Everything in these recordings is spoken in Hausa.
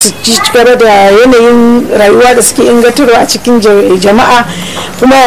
su ci gaba da yanayin rayuwa da suke ingantarwa a cikin jama'a kuma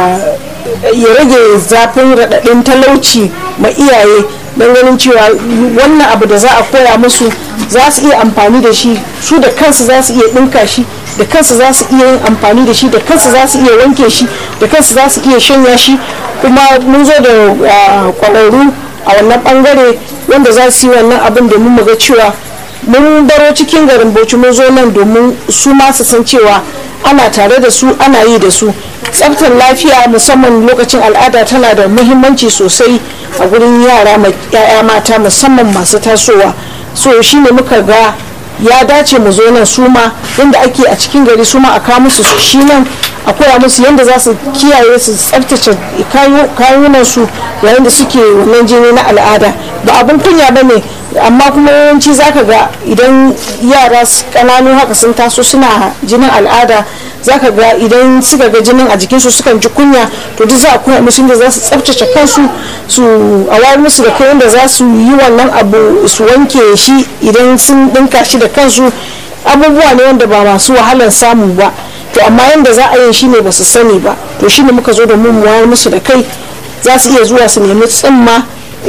ya rage zafin raɗaɗin talauci ma iyaye don ganin cewa wannan abu da za a koya musu za su iya amfani da shi su da kansu za su iya ɗinka shi da kansu za su iya yin amfani da shi da kansu za su iya wanke shi da kansu za su iya shanya shi kuma mun zo da kwararru a wannan bangare wanda za su yi wannan abin domin mu ga cewa mun baro cikin garin bauchi mun zo nan domin su ma su san cewa ana tare da su ana yi da su tsaftar lafiya musamman lokacin al'ada tana da muhimmanci sosai a gurin yara ya'ya mata musamman masu tasowa so shine muka ga ya dace mu zo nan su ma yadda ake a cikin gari su ma a kawo musu shi nan a koya musu yadda za su kiyaye su tsaftace kayunan su yayin da suke wannan jini na al'ada ba abin kunya ba ne amma kuma yawanci zaka ga idan yara kananu haka sun taso suna jinin al'ada zaka ga idan suka ga jinin a jikinsu sukan ji kunya to duk za a koya musu inda za su tsaftace kansu su a wayar musu da kai da za su yi wannan abu su wanke shi idan sun dinka shi da kansu abubuwa ne wanda ba masu wahalar samu ba to amma yadda za a yi shi ne ba su sani ba to shi ne muka zo da mu wayar musu da kai za su iya zuwa su nemi tsimma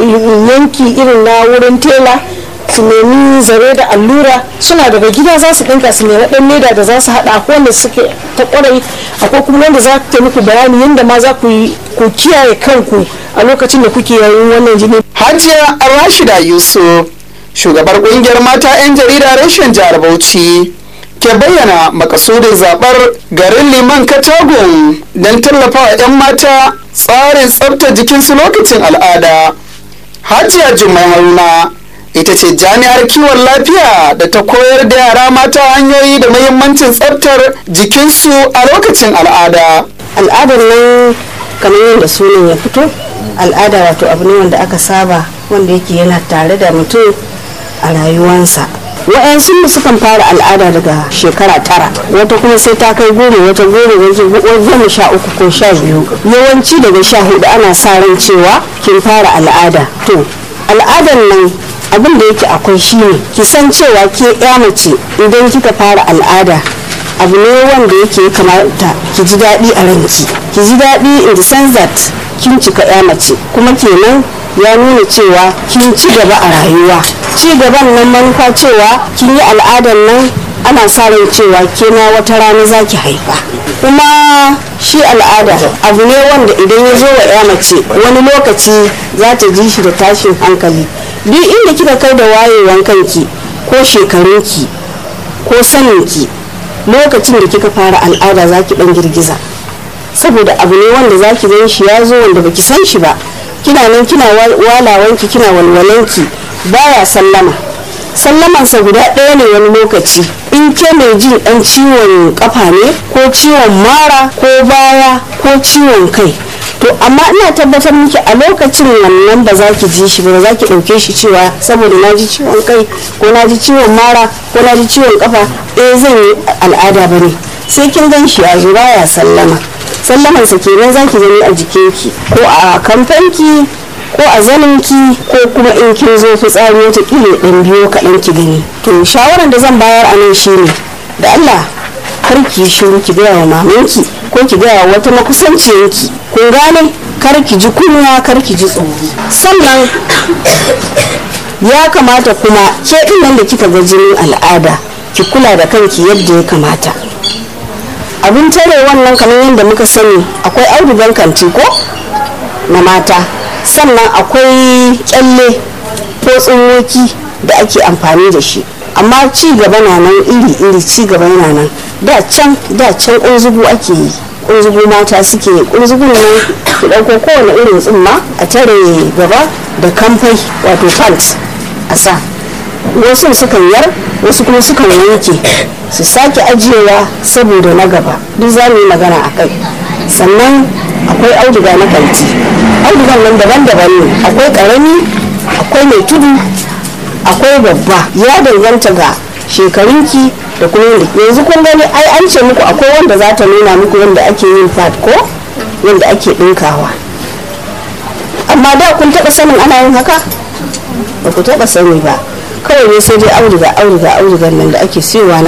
yanki irin na wurin tela su nemi zare da allura suna daga gida za su dinka su nemi dan leda da za su hada akwai wanda suke ta kwarai akwai kuma wanda za ta muku bayani yadda ma za ku ku kiyaye kanku a lokacin da kuke yayin wannan jini hajiya rashida yusuf shugabar kungiyar mata 'yan jarida rashin jihar bauchi ke bayyana makasudin zabar garin liman katagun don tallafawa 'yan mata tsarin tsabta jikinsu lokacin al'ada hajiya jumai haruna ita ce jami'ar kiwon lafiya da ta koyar da yara mata hanyoyi da muhimmancin tsabtar jikinsu a lokacin al'ada al'adar nan kamar yadda sunan ya fito al'ada wato abu ne wanda aka saba wanda yake yana tare da mutum a rayuwansa wa'yansu sukan fara al'ada daga shekara tara wata kuma sai ta kai goma wata goma wata goma sha uku ko sha biyu yawanci daga sha hudu ana sa ran cewa kin fara al'ada to al'adar nan abin da yake akwai shine ki san cewa ke ya mace idan kika fara al'ada abu ne wanda yake kamata ki ji daɗi a ranki ki ji daɗi in the sense that kin cika ya mace kuma kenan ya nuna cewa kin ci gaba a rayuwa ci gaban nan manufa cewa kin yi al'adar nan ana sa ran cewa kena wata rana za ki haifa kuma shi al'ada abu ne wanda idan ya zo wa ya mace wani lokaci za ta ji shi da tashin hankali duk inda kika kai da wayewan kanki ko shekarunki ko saninki lokacin da kika fara al'ada za ki dan girgiza saboda abu ne wanda za ki gan shi ya zo wanda baki san shi ba kina nan kina walawanki kina walwalanki baya sallama sallamansa guda ɗaya ne wani lokaci in ke mai jin ɗan ciwon kafa ne ko ciwon mara ko baya ko ciwon kai to amma ina tabbatar miki a lokacin wannan ba za ki ji shi ba za ki ɗauke shi cewa saboda na ji ciwon kai ko na ji ciwon mara ko na ji ciwon kafa eh zan yi al'ada ba ne sai kin gan shi a zuba ya sallama sallamansa kenan za ki gani a jikinki ko a kamfanki ko a zaninki ko kuma in kin zo fitsari wata kila ɗan biyo kaɗan ki gani to shawaran da zan bayar a nan shine da Allah kar ki shiru ki gaya wa mamanki ko ki gaya wa wata makusanciyanki kun gane kar ki ji kunya kar ki ji tsoro sannan ya kamata kuma ke ɗin nan da kika ga jinin al'ada ki kula da kanki yadda ya kamata abin tare wannan kamar yadda muka sani akwai audugan kanti ko na mata sannan akwai kyalle ko tsinwoki da ake amfani da shi amma ci gaba na nan iri-iri ci gaba yana nan da can da can ƙunzugu ake yi ƙunzugu mata suke yi ƙunzugun nan ki ɗauko kowane irin tsimma a tare gaba da kamfai wato pant a sa wasu sukan yar wasu kuma sukan wanke su sake ajiyewa saboda na gaba duk za mu yi magana a kai sannan akwai auduga na kanti audugan nan daban-daban ne akwai karami akwai mai tudu akwai babba ya danganta ga shekarunki da kuma yadda yanzu kun gani ai an ce muku akwai wanda za ta nuna muku yadda ake yin fat ko yadda ake ɗinkawa amma da kun taɓa sanin ana yin haka ba ku taɓa sani ba kawai ne sai dai auduga auduga audugan nan da ake siyowa